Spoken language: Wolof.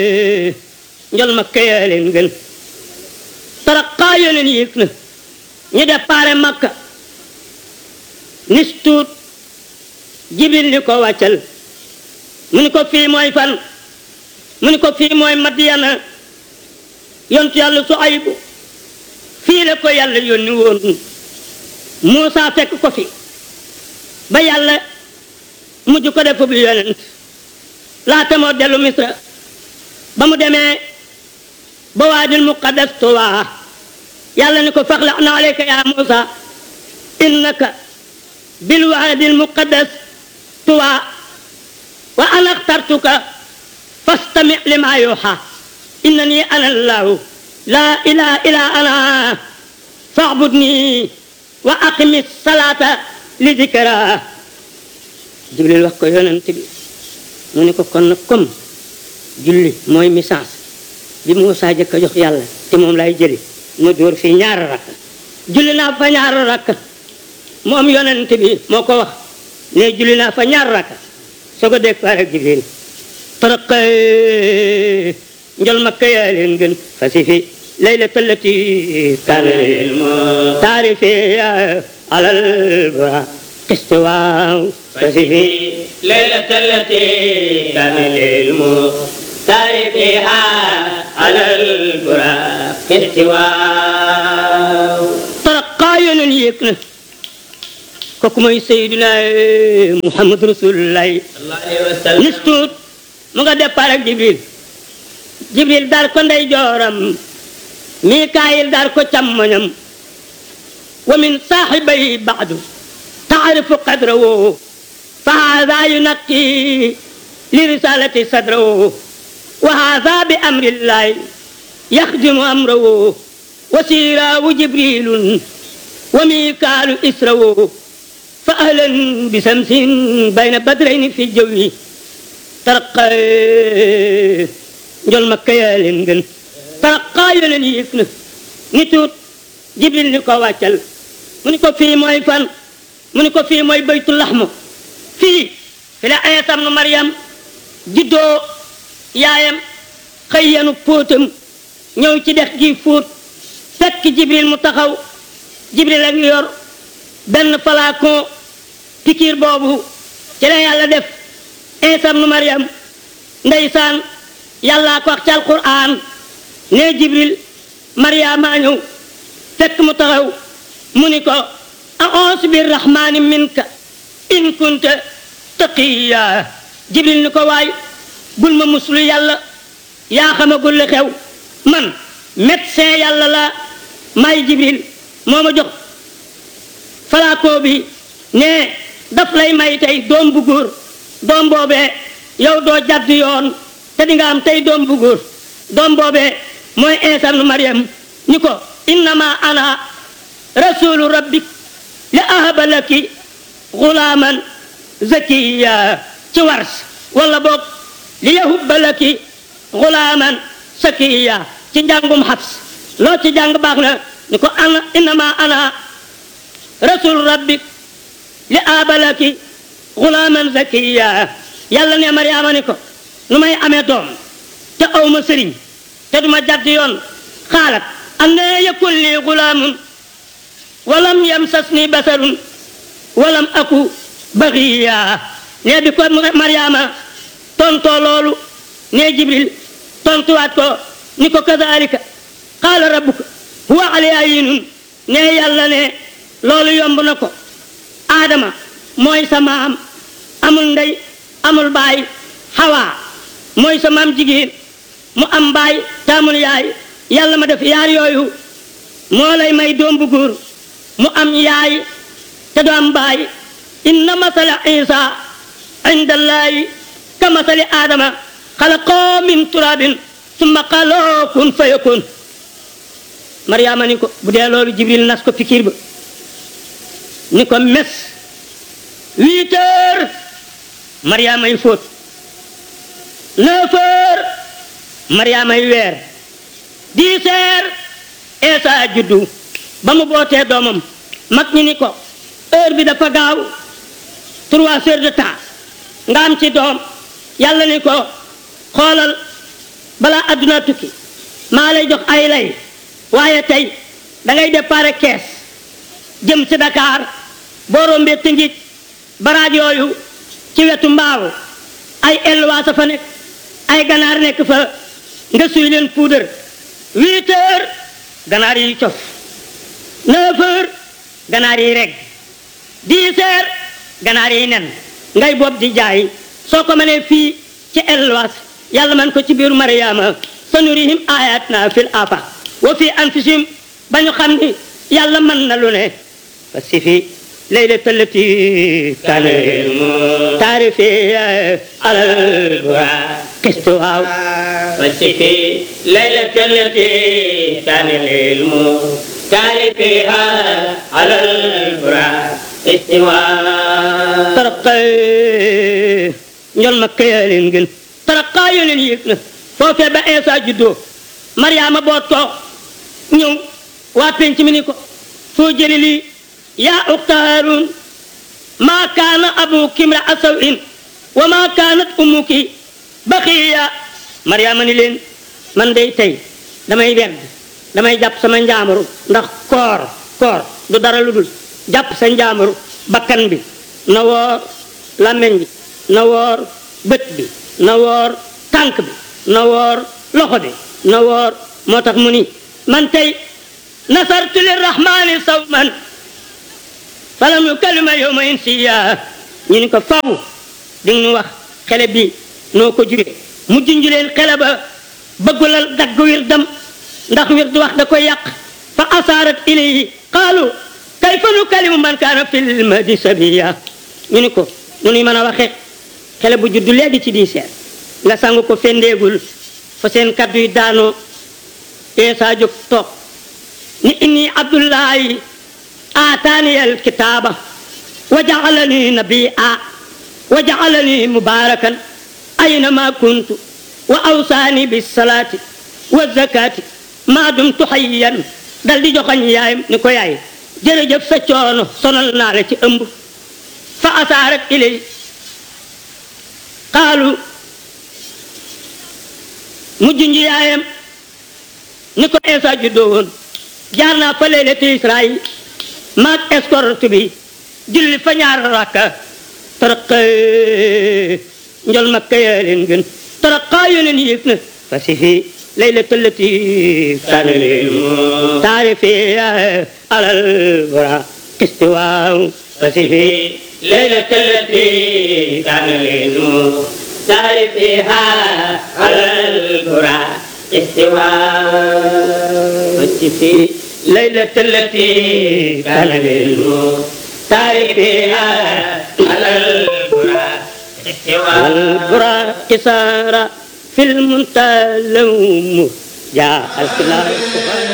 njol ma kayaa leen gën taraqaa yoneen yéeg na ñu déparé makka nis tuut jibil ni ko wàccal mu ni ko fii mooy fan mu ni ko fii mooy madiyana yontu yàlla su aybu fii la ko yàlla yónni woon Muusa fekk ko fi ba yàlla mujj ko def bu yonent laata moo dellu misra ba mu demee ba waadil muqaddas tuwaa yàlla ni ko faxla na aleyka ya Muusa innaka bil waadil muqaddas tuwaa wa ana axtartuka fastami lima yuuxa innani ana allahu laa ilaha illa ana faabudni wa aqimi salaata li dikra jibril wax ko yonent bi mu ne ko kon nag comme julli mooy message bi Muusaa jëkk a jox yàlla te moom lay jëli ma dóor fii ñaari rakk julli naa fa ñaari rakk moom yonent bi moo ko wax ne julli naa fa ñaari rakk soo ko dégg faar ak jibril taraqa njol makka yaa leen gën fasi fi laylata allati kaana taarifi alal ba istiwaaw fasi fi laylata allati kaana taarifiha alal ba istiwaaw taraqa yoneen yéeg na kooku mooy Seydina Muhammad Rasulullahi nis tuut mu nga départ ak Jibril Jibril dar ko ndey jooram Mikaayil dar ko càmmoñam wa min saaxibay baadu taarifu qadrahu fa haada yunaqi li risalati sadrahu wa haada bi amrillahi yaxdimu amrahu wa siiraawu Jibrilun wa Mikaalu israhu fa ahlan bi samsin bayna badrayni fi jawwi taraqa njol makka yaa leen gën taraqa yoneen yéeg na ni tuut jibril ni ko wàccal mu ni ko fii mooy fan mu ni ko fii mooy baytu laxmu fii fi la Iisaa ibnu Maryam juddoo yaayam xëy yanu póotam ñëw ci dex gi fóot fekk jibril mu taxaw jibril ak yor benn flacon pikiir boobu ci la yàlla def Iisaa ibnu Maryam ndeysaan yàllaa ko wax ci alquran ne jibril Maryaama ñëw fekk mu taxaw mu ni ko a'uuzu birrahmaani minka in kunta taqiya jibril ni ko waay bul ma muslu yàlla yaa xamagul li xew man médecin yàlla la may jibril moo ma jox falaakoo bi ne daf lay may tey doom bu góor doom boobee yow doo jadd yoon te di nga am tey doom bu góor doom boobee mooy Iisaa ibnu Maryam ni ko innama ana rasulu rabbik li ahaba laki gulaaman zakiya ci wars wala boog li yahubba laki gulaaman sakiya ci njàngum xabs loo ci jàng baax na ni ko ana innama ana rasul rabbik li abalaki gulaaman zakiya yàlla ne mariama ni ko nu may amee doom te awma sëriñ te duma jadd yoon xaalat anna yakun li gulaamun walam yamsasni basarun walam aku baxiya ne bi ko mariama tontoo loolu ne jibril tontuwaat ko ni ko kazalika qaala rabbuka huwa alayya yinun ne yàlla ne loolu yomb na ko aadama mooy sa maam amul ndey amul baay xawaa mooy sa maam jigéen mu am baay te amul yaay yàlla ma def yaar yooyu moo lay may doom bu góor mu am yaay te du am baay inna masala isa inda allahi ka masali aadama xalaqoo min turabin summa qaloo kun fayakun mariama ni ko bu dee loolu jibril nas ko fikir ba ni ko mes huit heures mariama yi fóot neuf heures mariama yi weer dix heures Eesa juddu ba mu bootee doomam mag ñi ni ko heure bi dafa gaaw trois heures de temps nga am ci doom yàlla ni ko xoolal adduna tukki maa lay jox ay lay waaye tey da ngay départ kees jëm si Dakar boo rombee Tëngéej baraaj yooyu ci wetu mbaaw ay elwaasa fa nekk ay ganaar nekk fa nga suy leen puudar huit heures ganaar yi cof neuf heures ganaar yi reg dix heures ganaar yi nen ngay bopp di jaay soo ko mënee fii ci elwaas yàlla man ko ci biiru mariama sanurihim ayatina fil afaq wa fi anfusihim ba ñu xam ni yàlla mën na lu ne parce que fi ليلة التي كان تعرفي على البراق قستها فالشفي ليلة التي كان العلم تعرفيها على البراق استواء ترقى ñol makka yaa leen gën taraqa yo leen yëg na foofee ba Eesa juddoo Mariama boot ko ñëw waa penc mi ni ko foo jëli lii yaa uxta Haarun maa kaana abuki imra'a saw'in wa maa kaanat ummuki baxiya Mariama ni leen man day tey damay werd damay jàpp sama njaamuru ndax koor koor du dara lu dul jàpp sa njaamuru bakkan bi na woor làmmeñ bi na woor bët bi na woor tànk bi na woor loxo bi na woor moo tax mu ni man tey nasartu lirrahmani sawman falam yukallima yawma insiya ñu ni ko faw di nga ñu wax xele bi noo ko juree mu junj leen xele ba bëggulal dagg wir dam ndax wir du wax da koy yàq fa asaarat ilayhi qaalu kayfa nukallimu man kaana fil mahdi sabiya ñu ni ko nu nuy mën a waxee xele bu juddu léegi ci diiseer nga sangu ko fendeegul fa seen kaddu yi daanoo eesa jóg toog ni inni abdullahi aataani alkitaaba wa jaalani nabia wa jaalani mubarakan aynama kuntu wa awsaani bisalaati wa zakaati maa dumtu hayyan dal di joxañ yaayam ni ko yaay jërëjëf sa coono sonal naa la ci ëmb fa asaarat ilay qaalu mujj nji yaayam ni ko Eesa juddoo woon jaar naa fa leylati Israayil maag escorte bi julli fa ñaar rakka taraqa njol makka yaa leen gën taraqa yoneen yëg na fa si fi leylata allati kaana taarifi alal bara istiwaaw fa si fi ليلة التي كان العلم تعرفيها على البراق استواء والشفي ليلة التي كان العلم تعرفيها على البراق استواء والبراق سار في المنتهى لوم جاء الخلاف